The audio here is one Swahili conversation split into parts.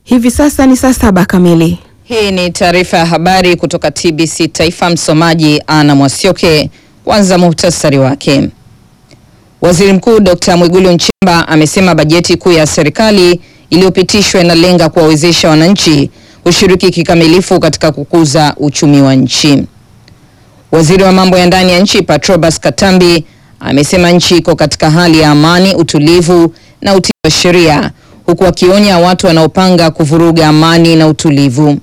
Hivi sasa ni saa saba kamili. Hii ni taarifa ya habari kutoka TBC Taifa. Msomaji Ana Mwasioke. Kwanza muhtasari wake. Waziri Mkuu Dr. Mwigulu Nchemba amesema bajeti kuu ya serikali iliyopitishwa inalenga kuwawezesha wananchi kushiriki kikamilifu katika kukuza uchumi wa nchi. Waziri wa mambo ya ndani ya nchi Patrobas Katambi amesema nchi iko katika hali ya amani, utulivu na utii wa sheria huku akionya watu wanaopanga kuvuruga amani na utulivu.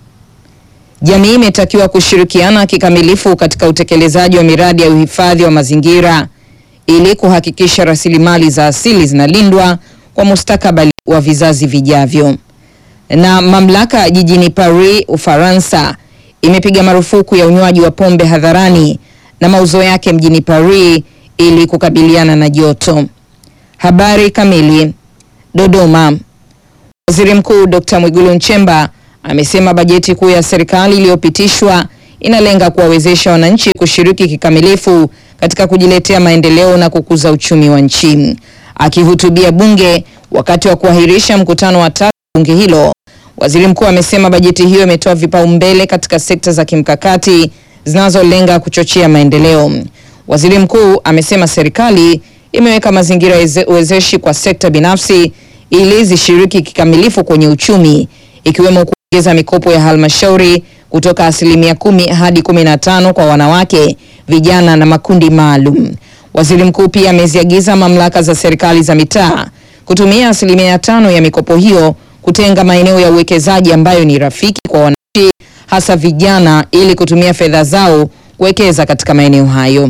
Jamii imetakiwa kushirikiana kikamilifu katika utekelezaji wa miradi ya uhifadhi wa mazingira ili kuhakikisha rasilimali za asili zinalindwa kwa mustakabali wa vizazi vijavyo. Na mamlaka jijini Paris, Ufaransa imepiga marufuku ya unywaji wa pombe hadharani na mauzo yake mjini Paris ili kukabiliana na joto. Habari kamili. Dodoma. Waziri Mkuu Dr. Mwigulu Nchemba amesema bajeti kuu ya serikali iliyopitishwa inalenga kuwawezesha wananchi kushiriki kikamilifu katika kujiletea maendeleo na kukuza uchumi wa nchi. Akihutubia bunge wakati wa kuahirisha mkutano wa tatu bunge hilo, waziri mkuu amesema bajeti hiyo imetoa vipaumbele katika sekta za kimkakati zinazolenga kuchochea maendeleo. Waziri mkuu amesema serikali imeweka mazingira wezeshi kwa sekta binafsi ili zishiriki kikamilifu kwenye uchumi ikiwemo kuongeza mikopo ya halmashauri kutoka asilimia kumi hadi kumi na tano kwa wanawake, vijana na makundi maalum. Waziri mkuu pia ameziagiza mamlaka za serikali za mitaa kutumia asilimia tano ya mikopo hiyo kutenga maeneo ya uwekezaji ambayo ni rafiki kwa wananchi, hasa vijana, ili kutumia fedha zao kuwekeza katika maeneo hayo.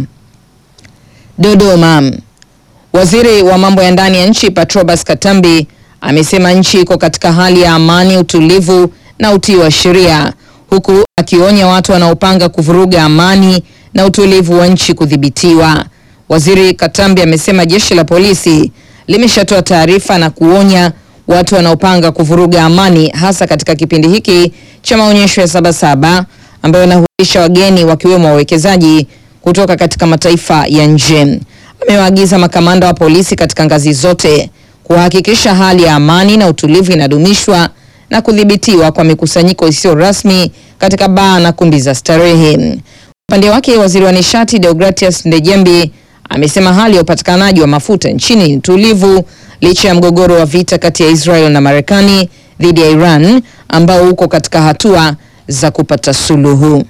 Dodoma. Waziri wa mambo ya ndani ya nchi Patrobas Katambi amesema nchi iko katika hali ya amani, utulivu na utii wa sheria, huku akionya watu wanaopanga kuvuruga amani na utulivu wa nchi kudhibitiwa. Waziri Katambi amesema jeshi la polisi limeshatoa taarifa na kuonya watu wanaopanga kuvuruga amani, hasa katika kipindi hiki cha maonyesho ya Sabasaba ambayo yanahusisha wageni wakiwemo wawekezaji kutoka katika mataifa ya nje. Amewaagiza makamanda wa polisi katika ngazi zote kuhakikisha hali ya amani na utulivu inadumishwa na kudhibitiwa kwa mikusanyiko isiyo rasmi katika baa na kumbi za starehe. Upande wake, waziri wa nishati Deogratias Ndejembi amesema hali ya upatikanaji wa mafuta nchini ni tulivu licha ya mgogoro wa vita kati ya Israel na Marekani dhidi ya Iran ambao uko katika hatua za kupata suluhu.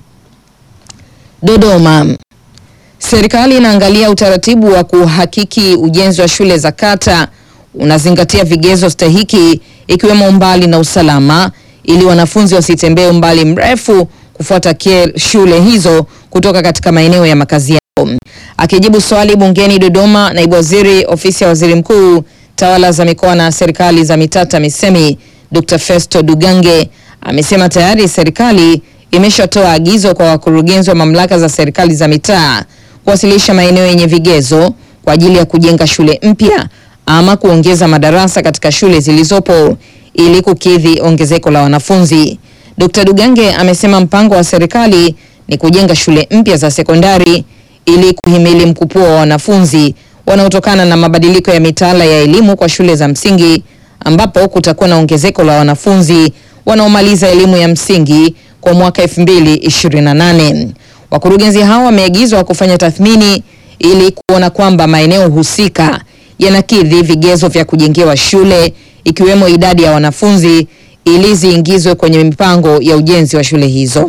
Dodoma. Serikali inaangalia utaratibu wa kuhakiki ujenzi wa shule za kata unazingatia vigezo stahiki ikiwemo umbali na usalama ili wanafunzi wasitembee umbali mrefu kufuata shule hizo kutoka katika maeneo ya makazi yao. Akijibu swali bungeni Dodoma, naibu waziri ofisi ya waziri mkuu tawala za mikoa na serikali za mitaa TAMISEMI Dr. Festo Dugange amesema tayari serikali imeshatoa agizo kwa wakurugenzi wa mamlaka za serikali za mitaa kuwasilisha maeneo yenye vigezo kwa ajili ya kujenga shule mpya ama kuongeza madarasa katika shule zilizopo ili kukidhi ongezeko la wanafunzi. Dr. Dugange amesema mpango wa serikali ni kujenga shule mpya za sekondari ili kuhimili mkupuo wa wanafunzi wanaotokana na mabadiliko ya mitaala ya elimu kwa shule za msingi ambapo kutakuwa na ongezeko la wanafunzi wanaomaliza elimu ya msingi kwa mwaka 2028. Wakurugenzi hao wameagizwa kufanya tathmini ili kuona kwamba maeneo husika yanakidhi vigezo vya kujengewa shule ikiwemo idadi ya wanafunzi ili ziingizwe kwenye mipango ya ujenzi wa shule hizo.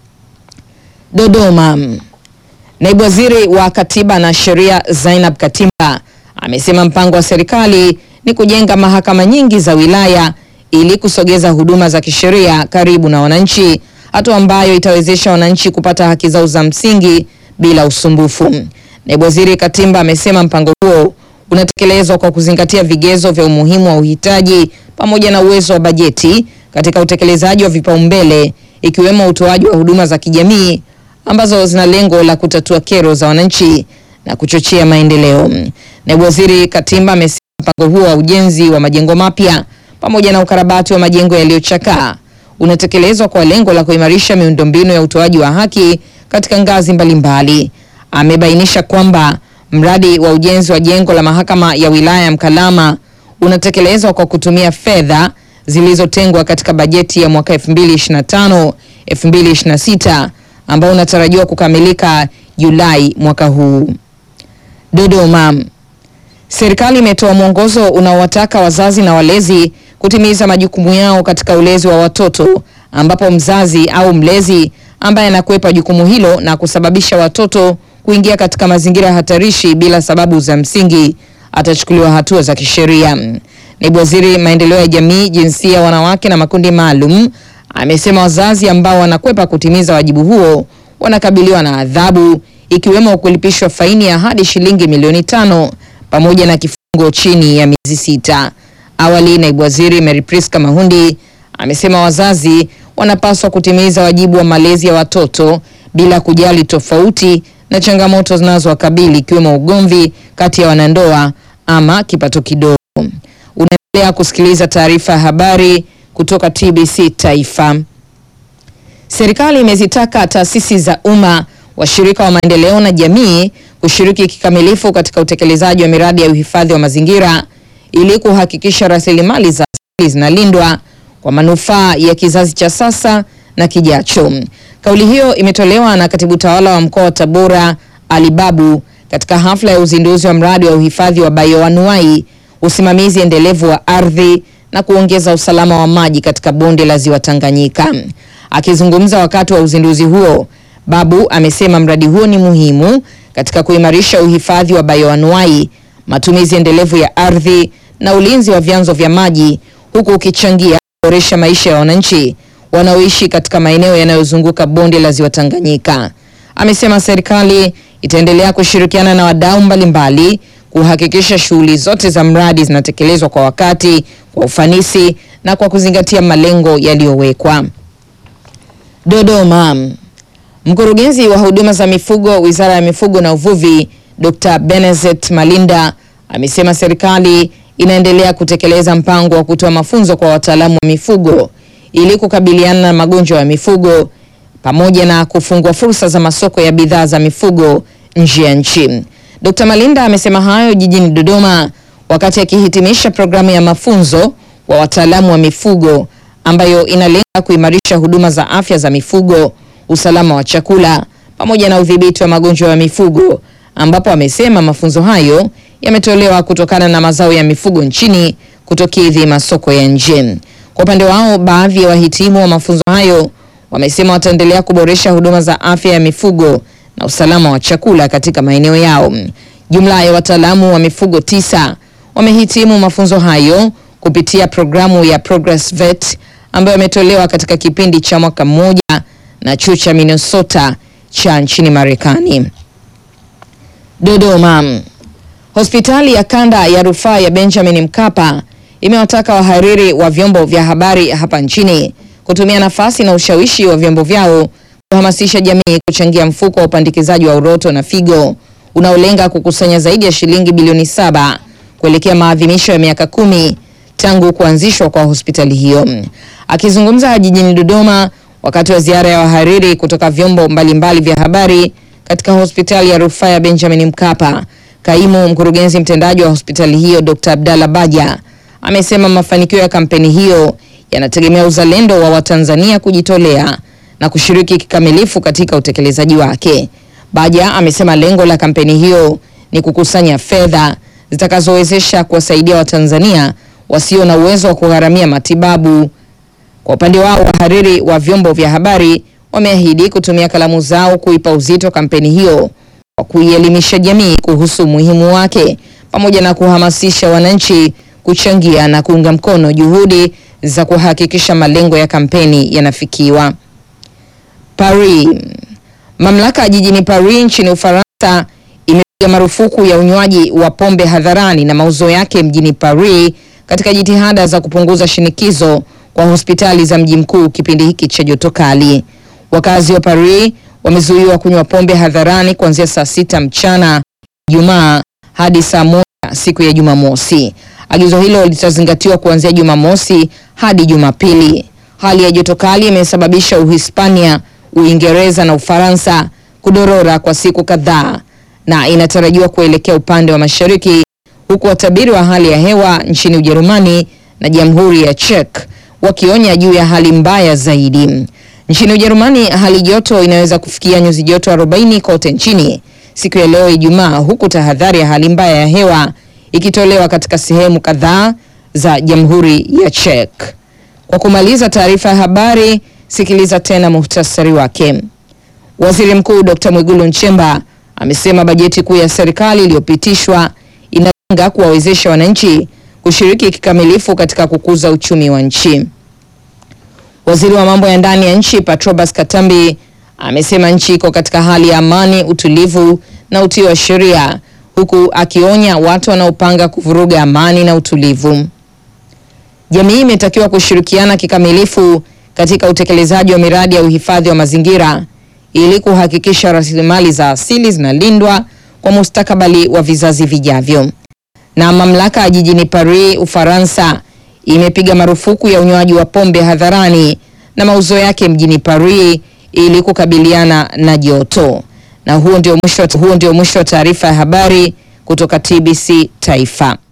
Dodoma. Naibu Waziri wa Katiba na Sheria Zainab Katimba amesema mpango wa serikali ni kujenga mahakama nyingi za wilaya ili kusogeza huduma za kisheria karibu na wananchi, hatua ambayo itawezesha wananchi kupata haki zao za msingi bila usumbufu. Naibu Waziri Katimba amesema mpango huo unatekelezwa kwa kuzingatia vigezo vya umuhimu wa uhitaji pamoja na uwezo wa bajeti katika utekelezaji wa vipaumbele ikiwemo utoaji wa huduma za kijamii ambazo zina lengo la kutatua kero za wananchi na kuchochea maendeleo. Naibu Waziri Katimba amesema mpango huo wa ujenzi wa majengo mapya pamoja na ukarabati wa majengo yaliyochakaa unatekelezwa kwa lengo la kuimarisha miundombinu ya utoaji wa haki katika ngazi mbalimbali. Amebainisha kwamba mradi wa ujenzi wa jengo la mahakama ya wilaya ya Mkalama unatekelezwa kwa kutumia fedha zilizotengwa katika bajeti ya mwaka 2025 2026 ambao unatarajiwa kukamilika Julai mwaka huu. Dodoma. Serikali imetoa mwongozo unaowataka wazazi na walezi kutimiza majukumu yao katika ulezi wa watoto ambapo mzazi au mlezi ambaye anakwepa jukumu hilo na kusababisha watoto kuingia katika mazingira hatarishi bila sababu za msingi atachukuliwa hatua za kisheria. Naibu Waziri Maendeleo ya Jamii, Jinsia, Wanawake na Makundi Maalum amesema wazazi ambao wanakwepa kutimiza wajibu huo wanakabiliwa na adhabu ikiwemo kulipishwa faini ya hadi shilingi milioni tano pamoja na kifungo chini ya miezi sita. Awali, Naibu Waziri Mary Priska Mahundi amesema wazazi wanapaswa kutimiza wajibu wa malezi ya watoto bila kujali tofauti na changamoto zinazowakabili ikiwemo ugomvi kati ya wanandoa ama kipato kidogo. Unaendelea kusikiliza taarifa ya habari kutoka TBC Taifa. Serikali imezitaka taasisi za umma, washirika wa maendeleo na jamii kushiriki kikamilifu katika utekelezaji wa miradi ya uhifadhi wa mazingira ili kuhakikisha rasilimali za asili zinalindwa kwa manufaa ya kizazi cha sasa na kijacho. Kauli hiyo imetolewa na katibu tawala wa mkoa wa Tabora Ali Babu katika hafla ya uzinduzi wa mradi wa uhifadhi wa bioanuai, usimamizi endelevu wa ardhi na kuongeza usalama wa maji katika bonde la Ziwa Tanganyika. Akizungumza wakati wa uzinduzi huo, Babu amesema mradi huo ni muhimu katika kuimarisha uhifadhi wa bioanuai, matumizi endelevu ya ardhi na ulinzi wa vyanzo vya maji huku ukichangia kuboresha maisha ya wananchi wanaoishi katika maeneo yanayozunguka bonde la Ziwa Tanganyika. Amesema serikali itaendelea kushirikiana na wadau mbalimbali kuhakikisha shughuli zote za mradi zinatekelezwa kwa wakati, kwa ufanisi na kwa kuzingatia malengo yaliyowekwa. Dodoma. Mkurugenzi wa huduma za mifugo Wizara ya Mifugo na Uvuvi, Dr. Benezet Malinda amesema serikali inaendelea kutekeleza mpango wa kutoa mafunzo kwa wataalamu wa mifugo ili kukabiliana na magonjwa ya mifugo pamoja na kufungua fursa za masoko ya bidhaa za mifugo nje ya nchi. Dr. Malinda amesema hayo jijini Dodoma wakati akihitimisha programu ya mafunzo kwa wataalamu wa mifugo ambayo inalenga kuimarisha huduma za afya za mifugo, usalama wa chakula pamoja na udhibiti wa magonjwa ya mifugo, ambapo amesema mafunzo hayo yametolewa kutokana na mazao ya mifugo nchini kutokidhi masoko ya nje. Kwa upande wao, baadhi ya wahitimu wa mafunzo hayo wamesema wataendelea kuboresha huduma za afya ya mifugo na usalama wa chakula katika maeneo yao. Jumla ya wataalamu wa mifugo tisa wamehitimu mafunzo hayo kupitia programu ya Progress Vet ambayo imetolewa katika kipindi cha mwaka mmoja na chuo cha Minnesota cha nchini Marekani. Dodoma. Hospitali ya kanda ya rufaa ya Benjamin Mkapa imewataka wahariri wa vyombo vya habari hapa nchini kutumia nafasi na ushawishi wa vyombo vyao kuhamasisha jamii kuchangia mfuko wa upandikizaji wa uroto na figo unaolenga kukusanya zaidi ya shilingi bilioni saba kuelekea maadhimisho ya miaka kumi tangu kuanzishwa kwa hospitali hiyo. Akizungumza jijini Dodoma wakati wa ziara ya wahariri kutoka vyombo mbalimbali vya habari katika hospitali ya rufaa ya Benjamin Mkapa, kaimu mkurugenzi mtendaji wa hospitali hiyo Dr. Abdalla Baja amesema mafanikio ya kampeni hiyo yanategemea uzalendo wa Watanzania kujitolea na kushiriki kikamilifu katika utekelezaji wake. Baja amesema lengo la kampeni hiyo ni kukusanya fedha zitakazowezesha kuwasaidia Watanzania wasio na uwezo wa kugharamia matibabu. Kwa upande wao, wahariri wa vyombo vya habari wameahidi kutumia kalamu zao kuipa uzito kampeni hiyo kwa kuielimisha jamii kuhusu umuhimu wake pamoja na kuhamasisha wananchi kuchangia na kuunga mkono juhudi za kuhakikisha malengo ya kampeni yanafikiwa. Paris. Mamlaka jijini Paris nchini Ufaransa imepiga marufuku ya unywaji wa pombe hadharani na mauzo yake mjini Paris katika jitihada za kupunguza shinikizo kwa hospitali za mji mkuu kipindi hiki cha joto kali. Wakazi wa Paris wamezuiwa kunywa pombe hadharani kuanzia saa sita mchana Ijumaa hadi saa moja siku ya Jumamosi. Agizo hilo litazingatiwa kuanzia Jumamosi hadi Jumapili. Hali ya joto kali imesababisha Uhispania, Uingereza na Ufaransa kudorora kwa siku kadhaa na inatarajiwa kuelekea upande wa mashariki, huku watabiri wa hali ya hewa nchini Ujerumani na Jamhuri ya Czech wakionya juu ya hali mbaya zaidi. Nchini Ujerumani, hali joto inaweza kufikia nyuzi joto 40 kote nchini siku ya leo Ijumaa, huku tahadhari ya hali mbaya ya hewa ikitolewa katika sehemu kadhaa za Jamhuri ya Czech. Kwa kumaliza taarifa ya habari, sikiliza tena muhtasari wake. Waziri Mkuu Dr. Mwigulu Nchemba amesema bajeti kuu ya serikali iliyopitishwa inalenga kuwawezesha wananchi kushiriki kikamilifu katika kukuza uchumi wa nchi. Waziri wa mambo ya ndani ya nchi Patrobas Katambi amesema nchi iko katika hali ya amani, utulivu na utii wa sheria, huku akionya watu wanaopanga kuvuruga amani na utulivu. Jamii imetakiwa kushirikiana kikamilifu katika utekelezaji wa miradi ya uhifadhi wa mazingira ili kuhakikisha rasilimali za asili zinalindwa kwa mustakabali wa vizazi vijavyo. Na mamlaka jijini Paris, Ufaransa imepiga marufuku ya unywaji wa pombe hadharani na mauzo yake mjini Paris ili kukabiliana na joto. Na huo ndio mwisho huo ndio mwisho wa taarifa ya habari kutoka TBC Taifa.